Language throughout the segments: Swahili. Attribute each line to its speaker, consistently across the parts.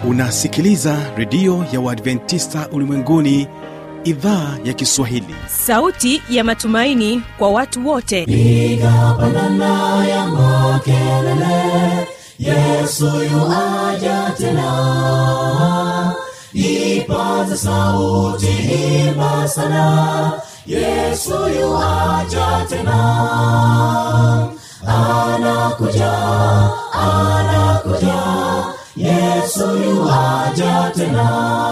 Speaker 1: unasikiliza redio ya uadventista ulimwenguni idhaa ya kiswahili
Speaker 2: sauti ya matumaini kwa watu wote
Speaker 3: piga pandana ya makelele yesu yuaja tena ipaza sauti imba sana yesu yuaja tena anakuja anakuja yesu yuaja tena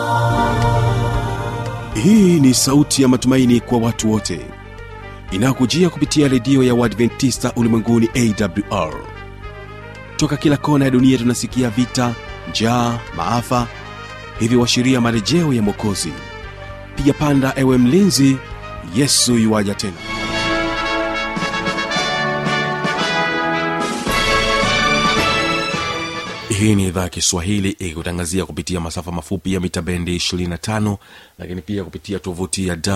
Speaker 1: hii ni sauti ya matumaini kwa watu wote inayokujia kupitia redio ya uadventista ulimwenguni awr toka kila kona ya dunia tunasikia vita njaa maafa hivyo washiria marejeo ya mwokozi piga panda ewe mlinzi yesu yuwaja tena hii ni idhaa ya kiswahili ikikutangazia kupitia masafa mafupi ya mita bendi 25 lakini pia kupitia tovuti ya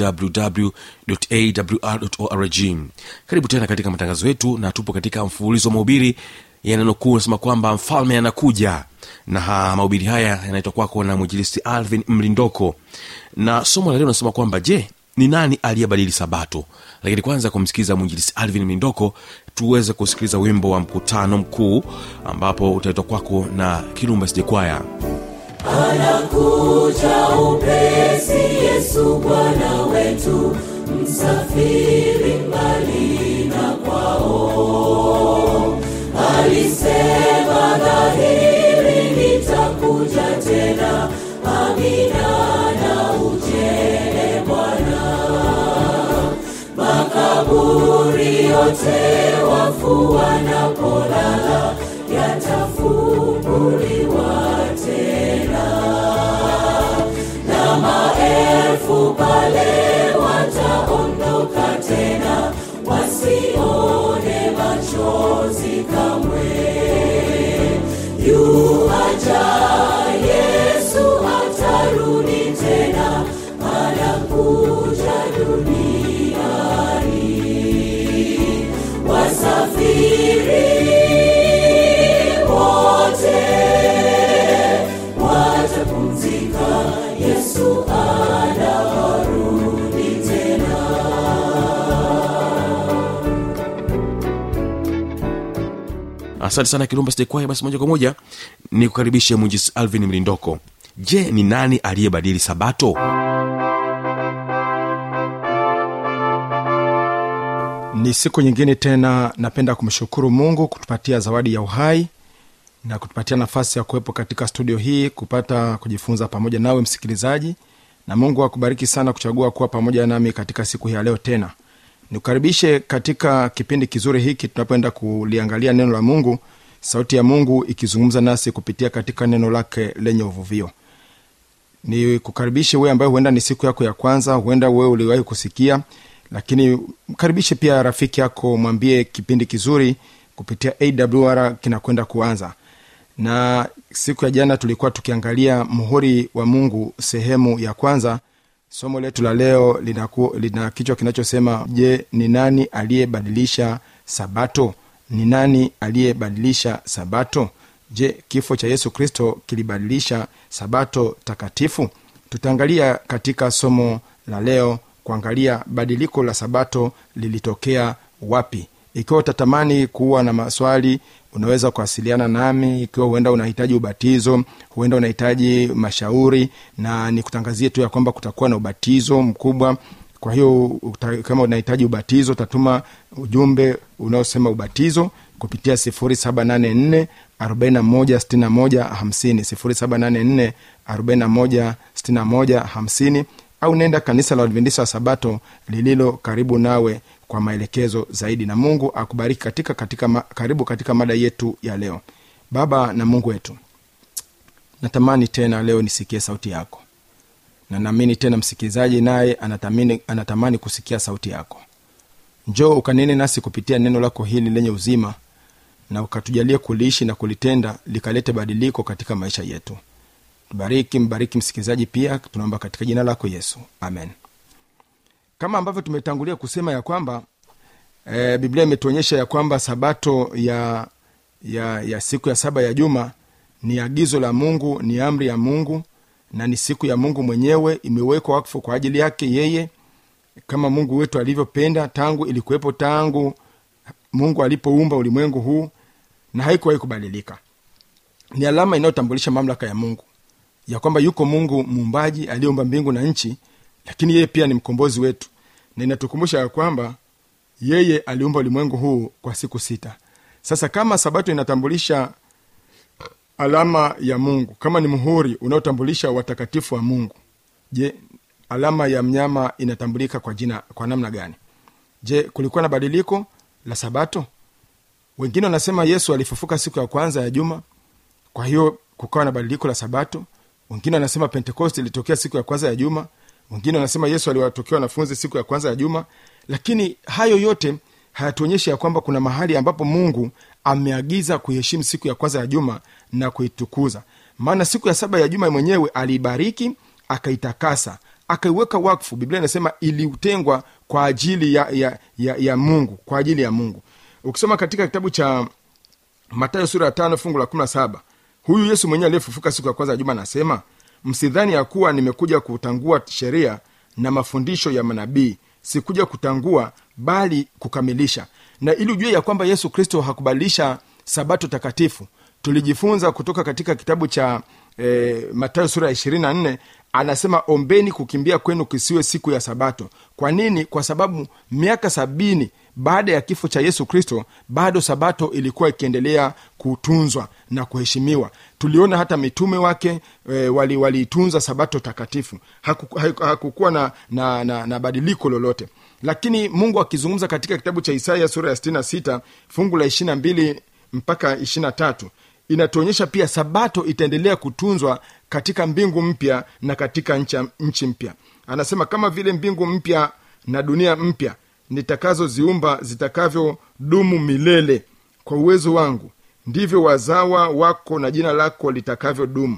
Speaker 1: wwwawr karibu tena katika matangazo yetu na tupo katika mfululizo wa mahubiri yananokuu unasema kwamba mfalme anakuja na ha, mahubiri haya yanaitwa kwako na mwinjilisti alvin mlindoko na somo la leo nasema kwamba je ni nani aliyebadili sabato lakini kwanza kumsikiliza mwinjilisti alvin mlindoko tuweze kusikiliza wimbo wa mkutano mkuu ambapo utaitwa kwako na kirumba sijekwaya
Speaker 3: anakuja upesi yesu bwana wetu msafiri mbali na kwao alisema dhahiri nitakuja tena amina na ujele bwana makaburi yote wafu wanapolala yatafunguliwa tena na maelfu pale wataondoka tena wasione machozi kamwe yuaja yesu atarudi tena anakuja duniani wasafiri wote watapumzika yesu anarudi tena
Speaker 1: asante sana kirumba sijekwaya basi moja kwa moja ni kukaribishe mwinjilisti alvin mlindoko je ni nani aliyebadili sabato
Speaker 4: ni siku nyingine tena napenda kumshukuru mungu kutupatia zawadi ya uhai na kutupatia nafasi ya kuwepo katika studio hii kupata kujifunza pamoja nawe msikilizaji na mungu akubariki sana kuchagua kuwa pamoja nami katika siku hii ya leo tena nikukaribishe katika kipindi kizuri hiki tunapoenda kuliangalia neno la mungu sauti ya mungu ikizungumza nasi kupitia katika neno lake lenye uvuvio ni kukaribishe wewe ambaye huenda ni siku yako ya kwanza huenda wewe uliwahi kusikia lakini mkaribishe pia rafiki yako mwambie kipindi kizuri kupitia awr kinakwenda kuanza na siku ya jana tulikuwa tukiangalia muhuri wa mungu sehemu ya kwanza somo letu la leo lina, ku, lina kichwa kinachosema je ni nani aliyebadilisha sabato ni nani aliyebadilisha sabato je kifo cha yesu kristo kilibadilisha sabato takatifu tutaangalia katika somo la leo kuangalia badiliko la sabato lilitokea wapi ikiwa utatamani kuwa na maswali unaweza kuwasiliana nami ikiwa huenda unahitaji ubatizo huenda unahitaji mashauri na nikutangazie tu ya kwamba kutakuwa na ubatizo mkubwa kwa hiyo uta, kama unahitaji ubatizo utatuma ujumbe unaosema ubatizo kupitia 784 4161 784 au nenda kanisa la adventista wa sabato lililo karibu nawe kwa maelekezo zaidi na mungu akubariki katika, katika ma, karibu katika mada yetu ya leo baba na mungu wetu natamani tena leo nisikie sauti yako na naamini tena msikilizaji naye anatamani, anatamani kusikia sauti yako njoo ukanene nasi kupitia neno lako hili lenye uzima na ukatujalia kuliishi na kulitenda likalete badiliko katika maisha yetu bariki mbariki msikilizaji pia tunaomba katika jina lako yesu amen kama ambavyo tumetangulia kusema ya kwamba e, biblia imetuonyesha ya kwamba sabato ya ya ya siku ya saba ya juma ni agizo la mungu ni amri ya mungu na ni siku ya mungu mwenyewe imewekwa wakfu kwa ajili yake yeye kama mungu wetu alivyopenda tangu ilikuwepo tangu mungu alipoumba ulimwengu huu na haikuwahi kubadilika ni alama inayotambulisha mamlaka ya mungu ya kwamba yuko mungu muumbaji aliyeumba mbingu na nchi lakini yeye pia ni mkombozi wetu na inatukumbusha ya kwamba yeye aliumba ulimwengu huu kwa siku sita sasa kama sabato inatambulisha alama ya mungu kama ni muhuri unaotambulisha watakatifu wa mungu je alama ya mnyama inatambulika kwa jina kwa namna gani je kulikuwa na badiliko la sabato wengine wanasema yesu alifufuka siku ya kwanza ya juma kwa hiyo kukawa na badiliko la sabato wengine wanasema pentekosti ilitokea siku ya kwanza ya juma wengine wanasema yesu aliwatokea wanafunzi siku ya kwanza ya juma lakini hayo yote hayatuonyeshi ya kwamba kuna mahali ambapo mungu ameagiza kuiheshimu siku ya kwanza ya juma na kuitukuza maana siku ya saba ya juma mwenyewe aliibariki akaitakasa akaiweka wakfu biblia inasema iliutengwa kwa ajili ya, ya, ya, ya mungu kwa ajili ya mungu ukisoma katika kitabu cha matayo sura ya tano fungu la kumi na saba huyu yesu mwenyewe aliyefufuka siku ya kwanza ya juma anasema msidhani ya kuwa nimekuja kutangua sheria na mafundisho ya manabii sikuja kutangua bali kukamilisha na ili ujue ya kwamba yesu kristo hakubadilisha sabato takatifu tulijifunza kutoka katika kitabu cha e, matayo sura ya ishirini na nne anasema ombeni kukimbia kwenu kisiwe siku ya sabato kwa nini kwa sababu miaka sabini baada ya kifo cha yesu kristo bado sabato ilikuwa ikiendelea kutunzwa na kuheshimiwa tuliona hata mitume wake e, waliitunza wali sabato takatifu hakukuwa haku, haku na, na, na, na badiliko lolote lakini mungu akizungumza katika kitabu cha isaya sura ya 66 fungu la 22 mpaka 23 inatuonyesha pia sabato itaendelea kutunzwa katika mbingu mpya na katika ncha, nchi mpya anasema kama vile mbingu mpya na dunia mpya nitakazoziumba zitakavyodumu milele kwa uwezo wangu ndivyo wazawa wako na jina lako litakavyodumu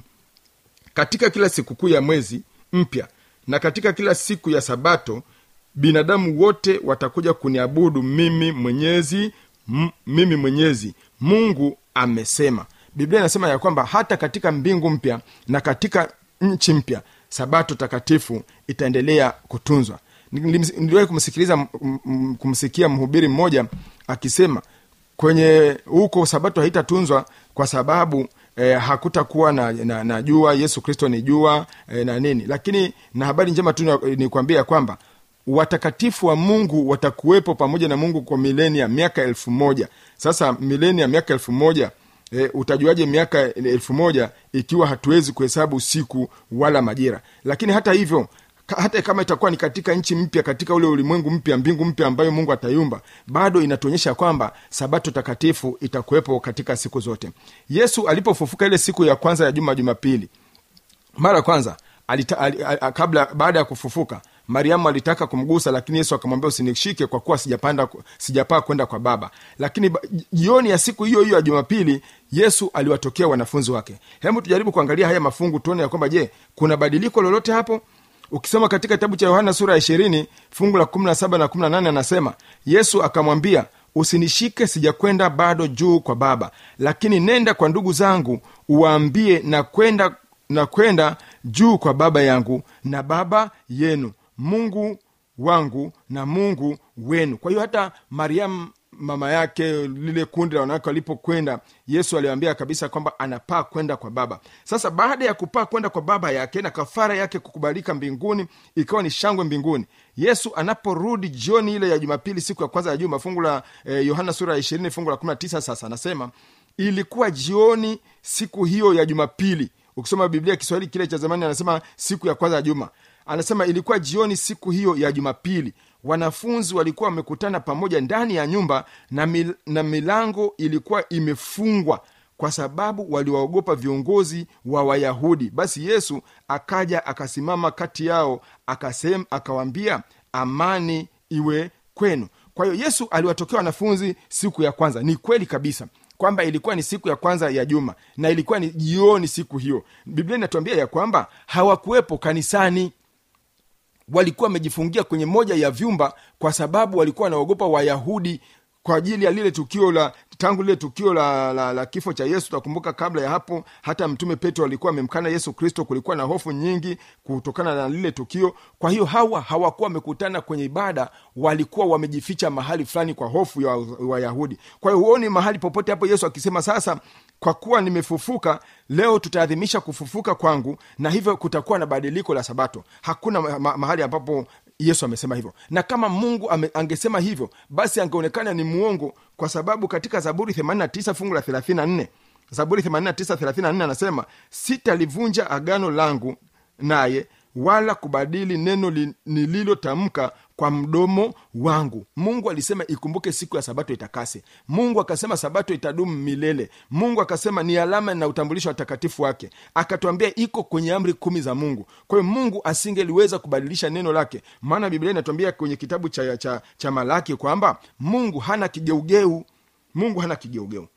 Speaker 4: katika kila sikukuu ya mwezi mpya na katika kila siku ya sabato binadamu wote watakuja kuniabudu mimi mwenyezi m- mimi mwenyezi mungu amesema biblia inasema ya kwamba hata katika mbingu mpya na katika nchi mpya sabato takatifu itaendelea kutunzwa niliwahi kumsikiliza kumsikia mhubiri mmoja akisema kwenye huko sabato haitatunzwa kwa sababu eh, hakutakuwa na, na, na jua yesu kristo ni jua eh, na nini lakini na habari njema tu ni kuambia kwamba watakatifu wa mungu watakuwepo pamoja na mungu kwa milenia miaka elfu moja sasa milenia miaka elfu moja e, utajuaje miaka elfu moja ikiwa hatuwezi kuhesabu siku wala majira lakini hata hivyo hata kama itakuwa ni katika nchi mpya katika ule ulimwengu mpya mbingu mpya ambayo mungu ataiumba bado inatuonyesha kwamba sabato takatifu itakuwepo katika siku zote yesu alipofufuka ile siku ya kwanza ya juma jumapili mara kwanza alita, al, al, kabla baada ya kufufuka mariamu alitaka kumgusa lakini yesu akamwambia usinishike kwa kuwa sijapanda sijapaa kwenda kwa baba lakini jioni ya siku hiyo hiyo ya jumapili yesu aliwatokea wanafunzi wake hebu tujaribu kuangalia haya mafungu tuone ya kwamba je kuna badiliko lolote hapo ukisoma katika kitabu cha yohana sura ya ishirini fungu la kumi na saba na kumi na nane anasema yesu akamwambia usinishike sijakwenda bado juu kwa baba lakini nenda kwa ndugu zangu uwaambie na kwenda na kwenda juu kwa baba yangu na baba yenu mungu wangu na mungu wenu kwa hiyo hata mariamu mama yake lile kundi la wanawake walipokwenda yesu aliwambia kabisa kwamba anapaa kwenda kwa baba sasa baada ya kupaa kwenda kwa baba yake na kafara yake kukubalika mbinguni ikawa ni shangwe mbinguni yesu anaporudi jioni ile ya jumapili siku ya kwanza ya juma fungu la eh, yohana sura ya ishirini fungu la kumi na tisa sasa anasema ilikuwa jioni siku hiyo ya jumapili ukisoma biblia kiswahili kile cha zamani anasema siku ya kwanza ya juma anasema ilikuwa jioni siku hiyo ya jumapili wanafunzi walikuwa wamekutana pamoja ndani ya nyumba na, mil, na milango ilikuwa imefungwa kwa sababu waliwaogopa viongozi wa wayahudi basi yesu akaja akasimama kati yao akasem akawambia amani iwe kwenu kwa hiyo yesu aliwatokea wanafunzi siku ya kwanza ni kweli kabisa kwamba ilikuwa ni siku ya kwanza ya juma na ilikuwa ni jioni siku hiyo biblia inatuambia ya kwamba hawakuwepo kanisani walikuwa wamejifungia kwenye moja ya vyumba kwa sababu walikuwa wanaogopa wayahudi kwa ajili ya lile tukio la tangu lile tukio la, la, la kifo cha yesu takumbuka kabla ya hapo hata mtume petro alikuwa amemkana yesu kristo kulikuwa na hofu nyingi kutokana na lile tukio kwa hiyo hawa hawakuwa wamekutana kwenye ibada walikuwa wamejificha mahali fulani kwa hofu ya wayahudi kwa hiyo huoni mahali popote hapo yesu akisema sasa kwa kuwa nimefufuka leo tutaadhimisha kufufuka kwangu na hivyo kutakuwa na badiliko la sabato hakuna ma- ma- mahali ambapo yesu amesema hivyo na kama mungu ame, angesema hivyo basi angeonekana ni muongo kwa sababu katika zaburi 89 fungu la 34 zaburi 89 34 anasema sitalivunja agano langu naye wala kubadili neno li- nililotamka kwa mdomo wangu mungu alisema ikumbuke siku ya sabato itakase mungu akasema sabato itadumu milele mungu akasema ni alama na utambulisho wa watakatifu wake akatwambia iko kwenye amri kumi za mungu kwa hiyo mungu asingeliweza kubadilisha neno lake maana biblia inatuambia kwenye kitabu cha, cha, cha malaki kwamba mungu hana kigeugeu mungu hana kigeugeu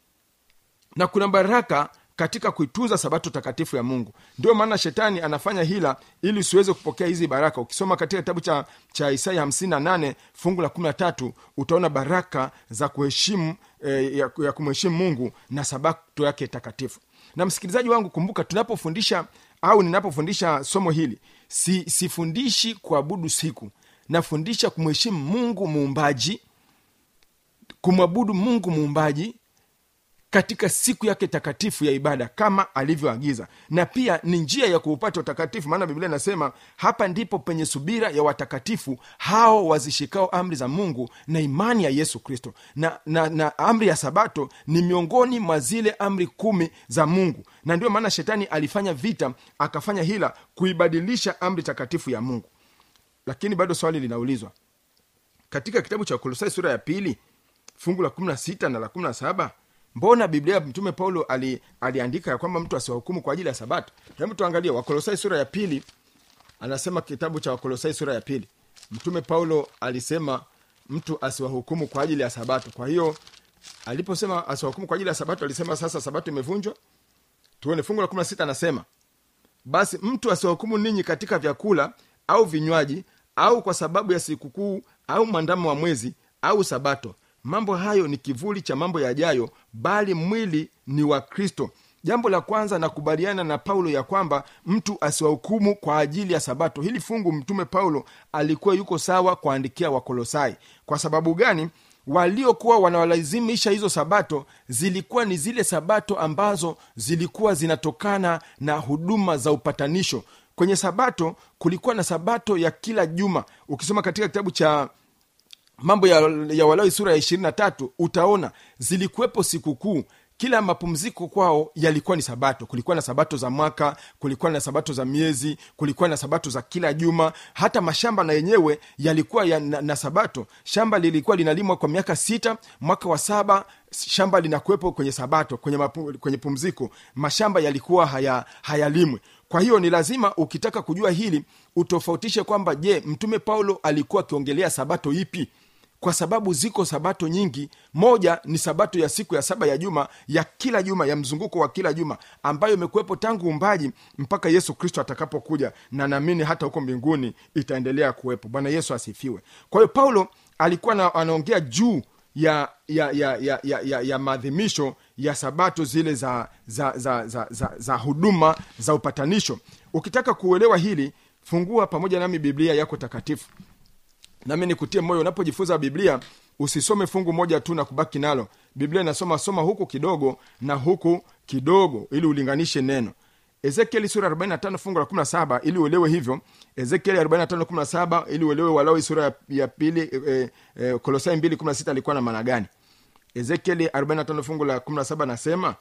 Speaker 4: na kuna baraka katika kuitunza sabato takatifu ya mungu ndio maana shetani anafanya hila ili usiweze kupokea hizi baraka ukisoma katika kitabu cha, cha isaya 58 fungu la 13 utaona baraka za kuheshimu eh, ya, ya kumheshimu mungu na sabato yake takatifu na msikilizaji wangu kumbuka tunapofundisha au ninapofundisha somo hili si, sifundishi kuabudu siku nafundisha kumheshimu mungu muumbaji kumwabudu mungu muumbaji katika siku yake takatifu ya ibada kama alivyoagiza na pia ni njia ya kuupata utakatifu maana biblia inasema hapa ndipo penye subira ya watakatifu hao wazishikao amri za mungu na imani ya yesu kristo na, na, na amri ya sabato ni miongoni mwa zile amri kumi za mungu na ndio maana shetani alifanya vita akafanya hila kuibadilisha amri takatifu ya mungu lakini bado swali linaulizwa katika kitabu cha kolosai sura ya pili fungu la 16 na la 17 mbona biblia mtume paulo ali, aliandika ya kwamba mtu asiwahukumu kwa ajili ya sabato hebu tuangalie wakolosai sura ya pili anasema kitabu cha wakolosai sura ya pili mtume paulo alisema mtu asiwahukumu kwa ajili ya sabato kwa hiyo aliposema asiwahukumu kwa ajili ya sabato alisema sasa sabato imevunjwa tuone fungu la 16 anasema basi mtu asiwahukumu ninyi katika vyakula au vinywaji au kwa sababu ya sikukuu au mwandamo wa mwezi au sabato mambo hayo ni kivuli cha mambo yajayo bali mwili ni wa kristo jambo la kwanza nakubaliana na paulo ya kwamba mtu asiwahukumu kwa ajili ya sabato hili fungu mtume paulo alikuwa yuko sawa kuandikia wakolosai kwa sababu gani waliokuwa wanawalazimisha hizo sabato zilikuwa ni zile sabato ambazo zilikuwa zinatokana na huduma za upatanisho kwenye sabato kulikuwa na sabato ya kila juma ukisoma katika kitabu cha mambo ya, ya walawi sura ya ishirini na tatu utaona zilikuwepo sikukuu kila mapumziko kwao yalikuwa ni sabato kulikuwa na sabato za mwaka kulikuwa na sabato za miezi kulikuwa na sabato za kila juma hata mashamba na yenyewe yalikuwa ya, na, na sabato shamba lilikuwa linalimwa kwa miaka sita mwaka wa saba shamba linakuwepo kwenye sabato kwenye, mapu, kwenye pumziko mashamba yalikuwa haya, hayalimwi kwa hiyo ni lazima ukitaka kujua hili utofautishe kwamba je mtume paulo alikuwa akiongelea sabato ipi kwa sababu ziko sabato nyingi moja ni sabato ya siku ya saba ya juma ya kila juma ya mzunguko wa kila juma ambayo imekuwepo tangu umbaji mpaka yesu kristo atakapokuja na naamini hata huko mbinguni itaendelea kuwepo bwana yesu asifiwe kwa hiyo paulo alikuwa na, anaongea juu ya ya ya ya, ya, ya, ya maadhimisho ya sabato zile za za, za, za, za za huduma za upatanisho ukitaka kuelewa hili fungua pamoja nami biblia yako takatifu nami nikutie moyo unapojifunza biblia usisome fungu moja tu na kubaki nalo biblia inasoma soma huku kidogo na huku kidogo ili ulinganishe neno ezekieli sura 45 fungu la 17 ili uelewe hivyo ezekieli 45 17 ili uelewe walawi sura ya, ya pili e, e, kolosai 2 16 alikuwa na maana gani ezekieli 45 fungu la 17 nasema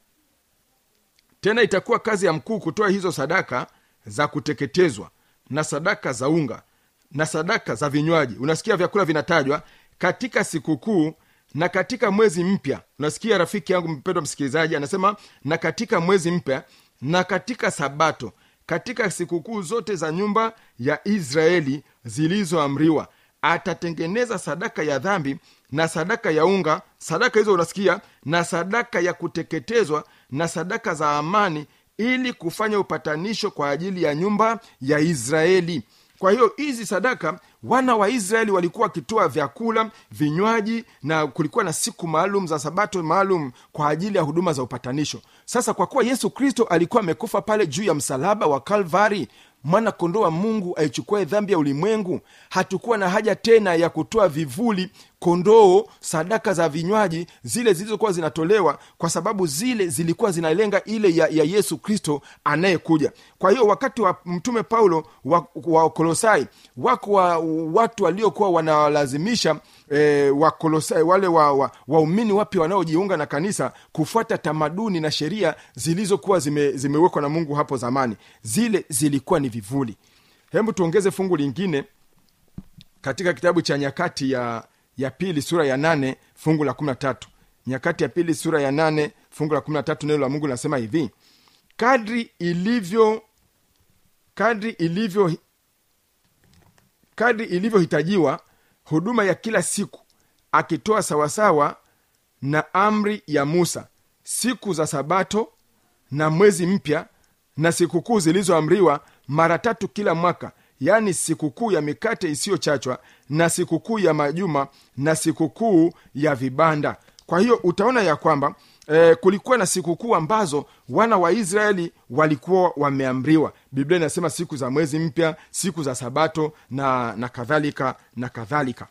Speaker 4: tena itakuwa kazi ya mkuu kutoa hizo sadaka za kuteketezwa na sadaka za unga na sadaka za vinywaji unasikia vyakula vinatajwa katika sikukuu na katika mwezi mpya unasikia rafiki yangu mpendwa msikilizaji anasema na katika mwezi mpya na katika sabato katika sikukuu zote za nyumba ya israeli zilizoamriwa atatengeneza sadaka ya dhambi na sadaka ya unga sadaka hizo unasikia na sadaka ya kuteketezwa na sadaka za amani ili kufanya upatanisho kwa ajili ya nyumba ya israeli kwa hiyo hizi sadaka wana wa israeli walikuwa wakitoa vyakula vinywaji na kulikuwa na siku maalum za sabato maalum kwa ajili ya huduma za upatanisho sasa kwa kuwa yesu kristo alikuwa amekufa pale juu ya msalaba wa kalvari mwana kondoo wa mungu aichukuae dhambi ya ulimwengu hatukuwa na haja tena ya kutoa vivuli kondoo sadaka za vinywaji zile zilizokuwa zinatolewa kwa sababu zile zilikuwa zinalenga ile ya, ya yesu kristo anayekuja kwa hiyo wakati wa mtume paulo wa, wa kolosai wako wa, watu waliokuwa wanawalazimisha e, wakolosai wale waumini wa, waumini wapya wanaojiunga na kanisa kufuata tamaduni na sheria zilizokuwa zime, zimewekwa na mungu hapo zamani zile zilikuwa ni vivuli hebu tuongeze fungu lingine katika kitabu cha nyakati ya ya pili sura ya nane fungu la kumi na tatu nyakati ya pili sura ya nane fungu la kumi na tatu neno la mungu linasema hivi kadri ilivyo kadri ilivyo kadri ilivyohitajiwa huduma ya kila siku akitoa sawasawa na amri ya musa siku za sabato na mwezi mpya na sikukuu zilizoamriwa mara tatu kila mwaka yaani sikukuu ya mikate isiyochachwa na sikukuu ya majuma na sikukuu ya vibanda kwa hiyo utaona ya kwamba e, kulikuwa na sikukuu ambazo wana wa israeli walikuwa wameamriwa biblia inasema siku za mwezi mpya siku za sabato na na kadhalika na kadhalika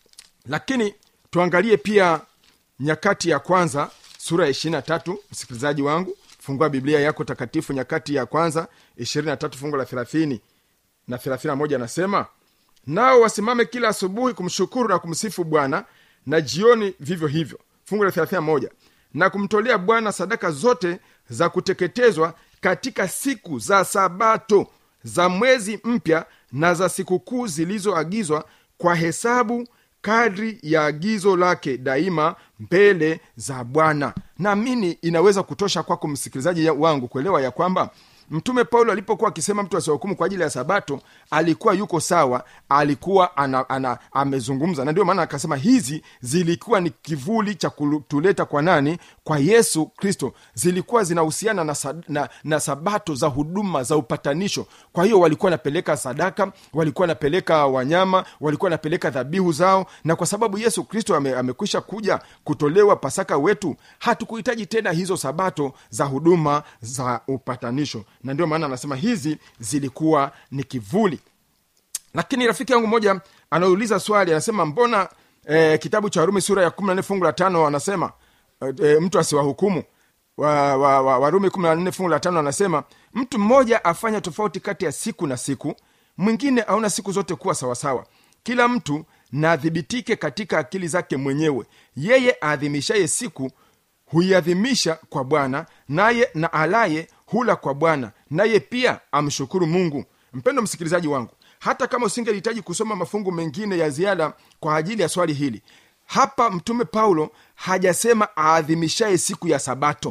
Speaker 4: lakini tuangalie pia nyakati ya kwanza sura ya ishirina tatu msikilizaji wangu fungua biblia yako takatifu nyakati ya kwanza ishirini na tatu fungu la thelathini na thelathini na moja anasema nao wasimame kila asubuhi kumshukuru na kumsifu bwana na jioni vivyo hivyo fungu la thelathini na moja na kumtolea bwana sadaka zote za kuteketezwa katika siku za sabato za mwezi mpya na za sikukuu zilizoagizwa kwa hesabu kadri ya agizo lake daima mbele za bwana naamini inaweza kutosha kwako msikilizaji ya- wangu kuelewa ya kwamba mtume paulo alipokuwa akisema mtu asiwahukumu kwa ajili ya sabato alikuwa yuko sawa alikuwa ana, ana, amezungumza na ndio maana akasema hizi zilikuwa ni kivuli cha kutuleta kwa nani kwa yesu kristo zilikuwa zinahusiana na, sa- na, na sabato za huduma za upatanisho kwa hiyo walikuwa wanapeleka sadaka walikuwa wanapeleka wanyama walikuwa wanapeleka dhabihu zao na kwa sababu yesu kristo ame, amekwisha kuja kutolewa pasaka wetu hatukuhitaji tena hizo sabato za huduma za upatanisho na ndio maana anasema hizi zilikuwa ni kivuli lakini rafiki yangu mmoja anauliza swali anasema mbona eh, kitabu cha warumi sura ya kumi na nne fungu la tano anasema eh, eh, mtu asiwahukumu wa, wa, wa, warumi kumi na nne fungu la tano anasema mtu mmoja afanya tofauti kati ya siku na siku mwingine aona siku zote kuwa sawasawa kila mtu na adhibitike katika akili zake mwenyewe yeye aadhimishaye siku huiadhimisha kwa bwana naye na alaye hula kwa bwana naye pia amshukuru mungu mpendo msikilizaji wangu hata kama usingelihitaji kusoma mafungu mengine ya ziada kwa ajili ya swali hili hapa mtume paulo hajasema aadhimishaye siku ya sabato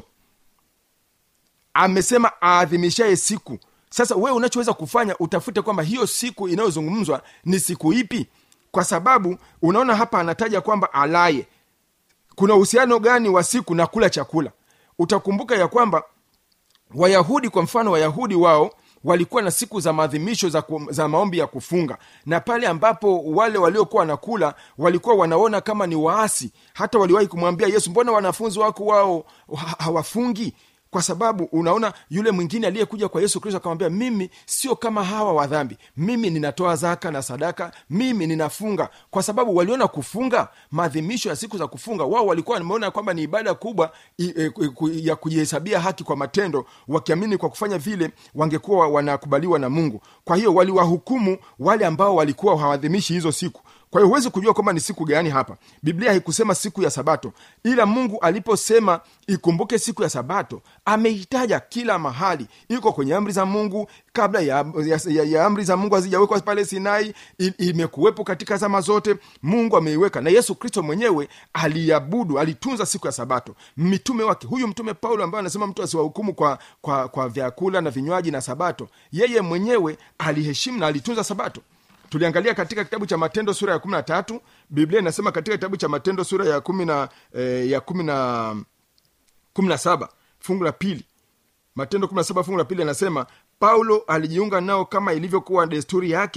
Speaker 4: amesema aadhimishaye siku sasa wewe unachoweza kufanya utafute kwamba hiyo siku inayozungumzwa ni siku ipi kwa sababu unaona hapa anataja kwamba alaye kuna uhusiano gani wa siku na kula chakula utakumbuka ya kwamba wayahudi kwa mfano wayahudi wao walikuwa na siku za maadhimisho za, ku, za maombi ya kufunga na pale ambapo wale waliokuwa wanakula walikuwa wanaona kama ni waasi hata waliwahi kumwambia yesu mbona wanafunzi wako wao ha- hawafungi kwa sababu unaona yule mwingine aliyekuja kwa yesu kristo akamwambia mimi sio kama hawa wa dhambi mimi ninatoa zaka na sadaka mimi ninafunga kwa sababu waliona kufunga maadhimisho ya siku za kufunga wao walikuwa wameona kwamba ni ibada kubwa i, e, ku- ku- ya kujihesabia haki kwa matendo wakiamini kwa kufanya vile wangekuwa wanakubaliwa na mungu kwa hiyo waliwahukumu wale ambao walikuwa hawaadhimishi hizo siku kwa hiyo huwezi kujua kwamba ni siku gani hapa biblia haikusema siku ya sabato ila mungu aliposema ikumbuke siku ya sabato ameitaja kila mahali iko kwenye amri za mungu kabla ya, ya, ya, ya amri za mungu hazijawekwa pale sinai i- imekuwepo katika zama zote mungu ameiweka na yesu kristo mwenyewe aliabudu alitunza siku ya sabato mitume wake huyu mtume paulo ambaye anasema mtu asiwahukumu kwa, kwa, kwa vyakula na vinywaji na sabato yeye mwenyewe aliheshimu na alitunza sabato tuliangalia katika kitabu cha matendo sura ya kumi na tatu biblia inasema katika kitabu cha matendo sura ya kumi na eh, ya kumi na kumi na saba fungu la pili matendo kumi na saba fungu la pili anasema paulo alijiunga nao kama ilivyokuwa desturi yake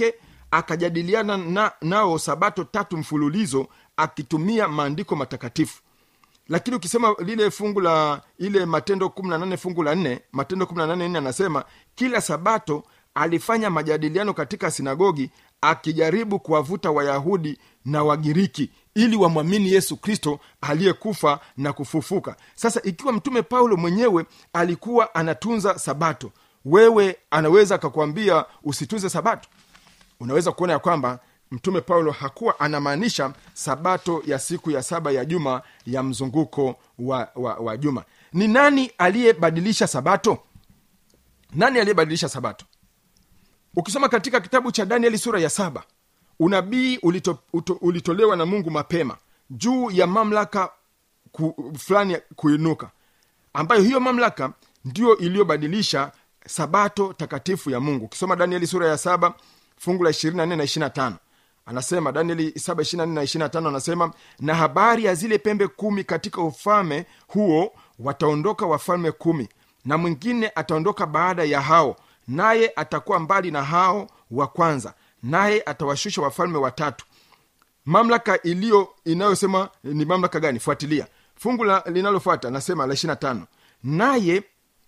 Speaker 4: akajadiliana na, nao sabato tatu mfululizo akitumia maandiko matakatifu lakini ukisema lile fungu la ile matendo 18 fungu la nne matendo 18 nne anasema kila sabato alifanya majadiliano katika sinagogi akijaribu kuwavuta wayahudi na wagiriki ili wamwamini yesu kristo aliyekufa na kufufuka sasa ikiwa mtume paulo mwenyewe alikuwa anatunza sabato wewe anaweza akakwambia usitunze sabato unaweza kuona ya kwamba mtume paulo hakuwa anamaanisha sabato ya siku ya saba ya juma ya mzunguko wa, wa, wa juma ni nani aliyebadilisha sabato nani aliyebadilisha sabato ukisoma katika kitabu cha danieli sura ya saba unabii ulito, uto, ulitolewa na mungu mapema juu ya mamlaka ku, fulani kuinuka ambayo hiyo mamlaka ndiyo iliyobadilisha sabato takatifu ya mungu ukisoma danieli sura ya saba fungu la 24 na 25 anasema danieli 7 na 25 anasema na habari ya zile pembe kumi katika ufalme huo wataondoka wafalme kumi na mwingine ataondoka baada ya hao naye atakuwa mbali na hao wa kwanza naye atawashusha wafalme watatu mamlaka iliyo inayosema ni mamlaka gani fuatilia fungu la- linalofuata nasema la 25 naye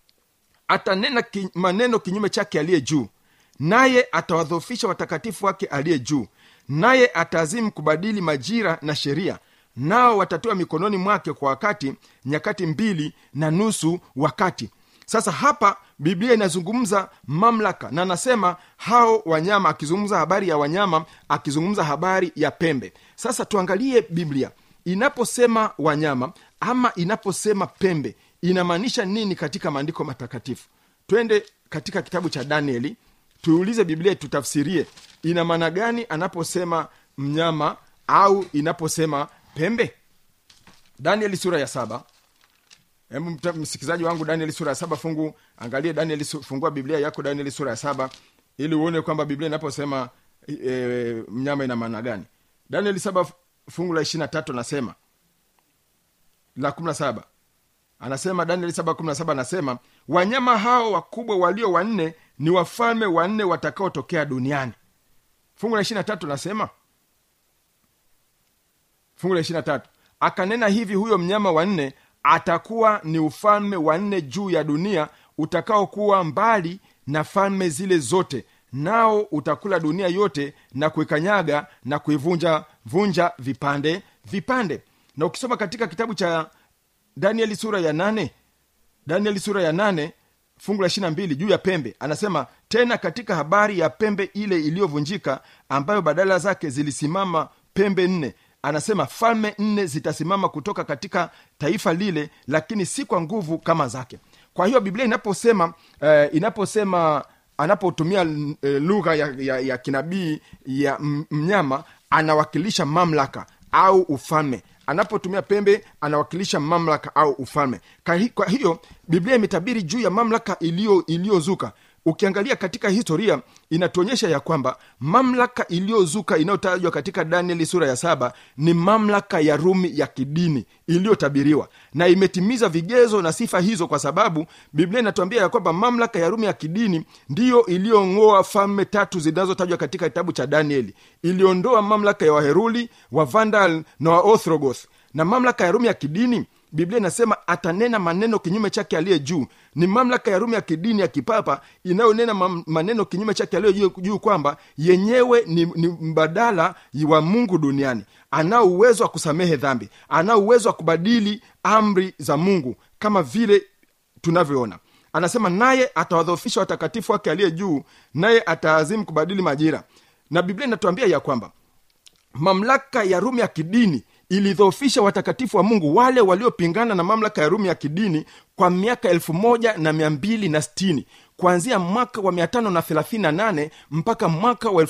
Speaker 4: atanena ki, maneno kinyume chake aliye juu naye atawadhofisha watakatifu wake aliye juu naye ataazimu kubadili majira na sheria nao watatiwa mikononi mwake kwa wakati nyakati mbili na nusu wakati sasa hapa biblia inazungumza mamlaka na anasema hao wanyama akizungumza habari ya wanyama akizungumza habari ya pembe sasa tuangalie biblia inaposema wanyama ama inaposema pembe inamaanisha nini katika maandiko matakatifu twende katika kitabu cha danieli tuulize biblia tutafsirie ina maana gani anaposema mnyama au inaposema pembe danieli sura ya saba hebu mta- msikilizaji wangu danieli sura ya saba fungu angalie danieli su- fungua biblia yako danieli sura ya saba ili uone kwamba biblia inaposema e, e, mnyama ina maana gani danieli saba fungu la ishirina tatu anasema la kumi na saba anasema danieli saba kumi na saba anasema wanyama hao wakubwa walio wanne ni wafalme wanne watakaotokea duniani fungu la ishirina tatu anasema fungu la ishirina tatu akanena hivi huyo mnyama wa nne atakuwa ni ufalme wa nne juu ya dunia utakaokuwa mbali na falme zile zote nao utakula dunia yote na kuikanyaga na kuivunja vunja vipande vipande na ukisoma katika kitabu cha danieli sura ya nane danieli sura ya nane fungu la ishirina mbili juu ya pembe anasema tena katika habari ya pembe ile iliyovunjika ambayo badala zake zilisimama pembe nne anasema falme nne zitasimama kutoka katika taifa lile lakini si kwa nguvu kama zake kwa hiyo biblia inaposema eh, inaposema anapotumia eh, lugha ya, ya, ya kinabii ya m- mnyama anawakilisha mamlaka au ufalme anapotumia pembe anawakilisha mamlaka au ufalme Kwa hi- kwa hiyo biblia imetabiri juu ya mamlaka iliyo iliyozuka ukiangalia katika historia inatuonyesha ya kwamba mamlaka iliyozuka inayotajwa katika danieli sura ya saba ni mamlaka ya rumi ya kidini iliyotabiriwa na imetimiza vigezo na sifa hizo kwa sababu biblia inatuambia ya kwamba mamlaka ya rumi ya kidini ndiyo iliyong'oa falme tatu zinazotajwa katika kitabu cha danieli iliondoa mamlaka ya waheruli wa vandal na wa othrogoth na mamlaka ya rumi ya kidini biblia inasema atanena maneno kinyume chake aliye juu ni mamlaka ya rumi ya kidini ya kipapa inayonena mam- maneno kinyume chake aliye juu, juu kwamba yenyewe ni, ni mbadala wa mungu duniani anao uwezo wa kusamehe dhambi anao uwezo wa kubadili amri za mungu kama vile tunavyoona anasema naye atawadhofisha watakatifu wake aliye juu naye ataazimu kubadili majira na biblia inatuambia ya kwamba mamlaka ya rumi ya kidini ilidhoofisha watakatifu wa mungu wale waliopingana na mamlaka ya rumi ya kidini kwa miaka elfu moja na mia mbili na stini kuanzia mwaka wa 538 mpaka mwaka wa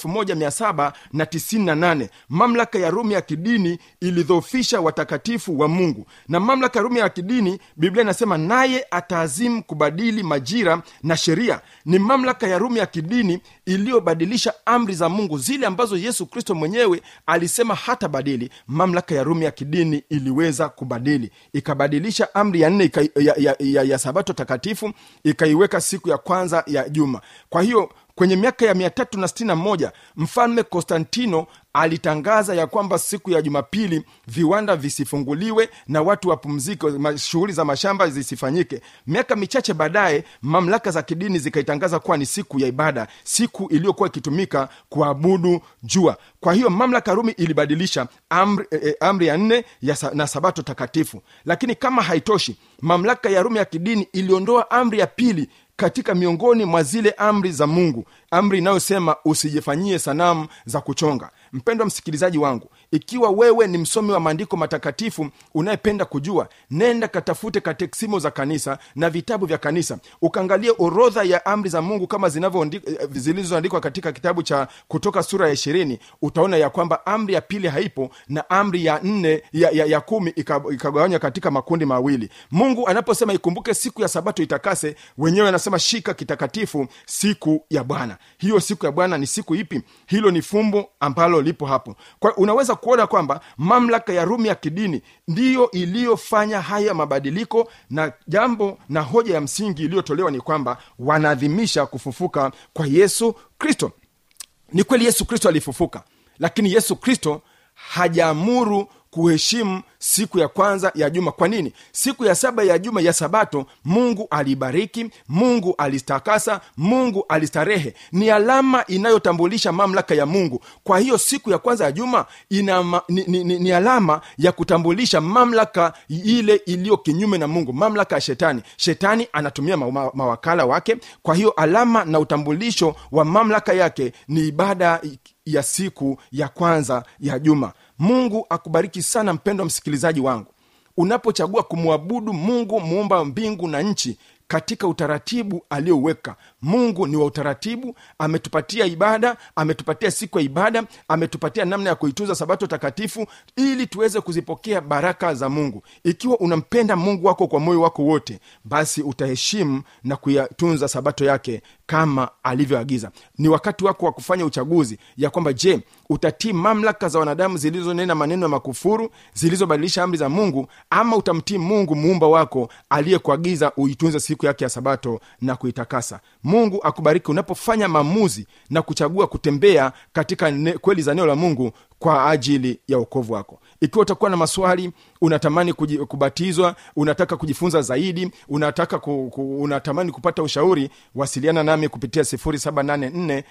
Speaker 4: 1798 mamlaka ya rumi ya kidini ilidhoofisha watakatifu wa mungu na mamlaka ya rumi ya kidini biblia inasema naye ataazimu kubadili majira na sheria ni mamlaka ya rumi ya kidini iliyobadilisha amri za mungu zile ambazo yesu kristo mwenyewe alisema hata badili mamlaka ya rumi ya kidini iliweza kubadili ikabadilisha amri ya nne ika, ya, ya, ya, ya sabato takatifu ikaiweka siku ya kwanza ya juma kwa hiyo kwenye miaka ya mia tatu na sitini na moja mfalme konstantino alitangaza ya kwamba siku ya jumapili viwanda visifunguliwe na watu wapumzike ma- shughuli za mashamba zisifanyike miaka michache baadaye mamlaka za kidini zikaitangaza kuwa ni siku ya ibada siku iliyokuwa ikitumika kuabudu jua kwa hiyo mamlaka rumi ilibadilisha amri, eh, amri ya nne ya sa, na sabato takatifu lakini kama haitoshi mamlaka ya rumi ya kidini iliondoa amri ya pili katika miongoni mwa zile amri za mungu amri inayosema usijifanyie sanamu za kuchonga mpendwa msikilizaji wangu ikiwa wewe ni msomi wa maandiko matakatifu unayependa kujua nenda katafute kateksimo za kanisa na vitabu vya kanisa ukaangalie orodha ya amri za mungu kama zinavyoandi- eh, zilizoandikwa katika kitabu cha kutoka sura ya ishirini utaona ya kwamba amri ya pili haipo na amri ya nne ya, ya, ya kumi ika- ikagawanywa katika makundi mawili mungu anaposema ikumbuke siku ya sabato itakase wenyewe anasema shika kitakatifu siku ya bwana hiyo siku ya bwana ni siku ipi hilo ni fumbo ambalo lipo hapo kwa unaweza kuona kwamba mamlaka ya rumi ya kidini ndiyo iliyofanya haya mabadiliko na jambo na hoja ya msingi iliyotolewa ni kwamba wanaadhimisha kufufuka kwa yesu kristo ni kweli yesu kristo alifufuka lakini yesu kristo hajaamuru kuheshimu siku ya kwanza ya juma kwa nini siku ya saba ya juma ya sabato mungu alibariki mungu alistakasa mungu alistarehe ni alama inayotambulisha mamlaka ya mungu kwa hiyo siku ya kwanza ya juma ina ma, ni, ni, ni, ni alama ya kutambulisha mamlaka ile iliyo kinyume na mungu mamlaka ya shetani shetani anatumia ma, ma, mawakala wake kwa hiyo alama na utambulisho wa mamlaka yake ni ibada ya siku ya kwanza ya juma mungu akubariki sana mpendwa msikilizaji wangu unapochagua kumwabudu mungu muumba mbingu na nchi katika utaratibu aliyouweka mungu ni wa utaratibu ametupatia ibada ametupatia siku ya ibada ametupatia namna ya kuitunza sabato takatifu ili tuweze kuzipokea baraka za mungu ikiwa unampenda mungu wako kwa moyo wako wote basi utaheshimu na kuyatunza sabato yake kama alivyoagiza ni wakati wako wa kufanya uchaguzi ya kwamba je utatii mamlaka za wanadamu zilizonena maneno ya makufuru zilizobadilisha amri za mungu ama utamtii mungu muumba wako aliyekuagiza uitunze siku yake ya sabato na kuitakasa mungu akubariki unapofanya maamuzi na kuchagua kutembea katika ne, kweli za neno la mungu kwa ajili ya ukovu wako ikiwa utakuwa na maswali unatamani kuji, kubatizwa unataka kujifunza zaidi unataka ku, ku, unatamani kupata ushauri wasiliana nami kupitia 784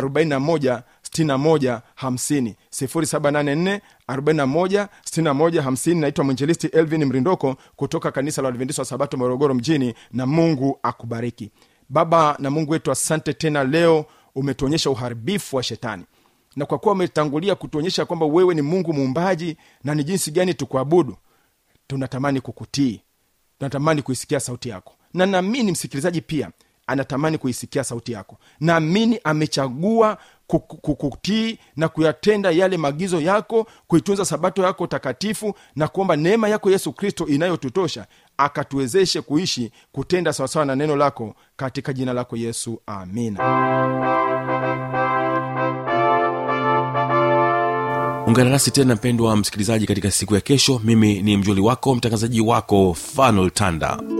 Speaker 4: 41 61 50 0784 41 61 50 naitwa mwinjilisti elvin mrindoko kutoka kanisa la adventista wa sabato morogoro mjini na mungu akubariki baba na mungu wetu asante tena leo umetuonyesha uharibifu wa shetani na kwa kuwa umetangulia kutuonyesha kwamba wewe ni mungu muumbaji na ni jinsi gani tukuabudu tunatamani kukutii tunatamani kuisikia sauti yako na naamini msikilizaji pia anatamani kuisikia sauti yako naamini amechagua kuku- kukutii na kuyatenda yale maagizo yako kuitunza sabato yako takatifu na kuomba neema yako yesu kristo inayotutosha akatuwezeshe kuishi kutenda sawasawa na neno lako katika jina lako yesu amina
Speaker 1: ungana nasi tena mpendwa msikilizaji katika siku ya kesho mimi ni mjoli wako mtangazaji wako fanuel tanda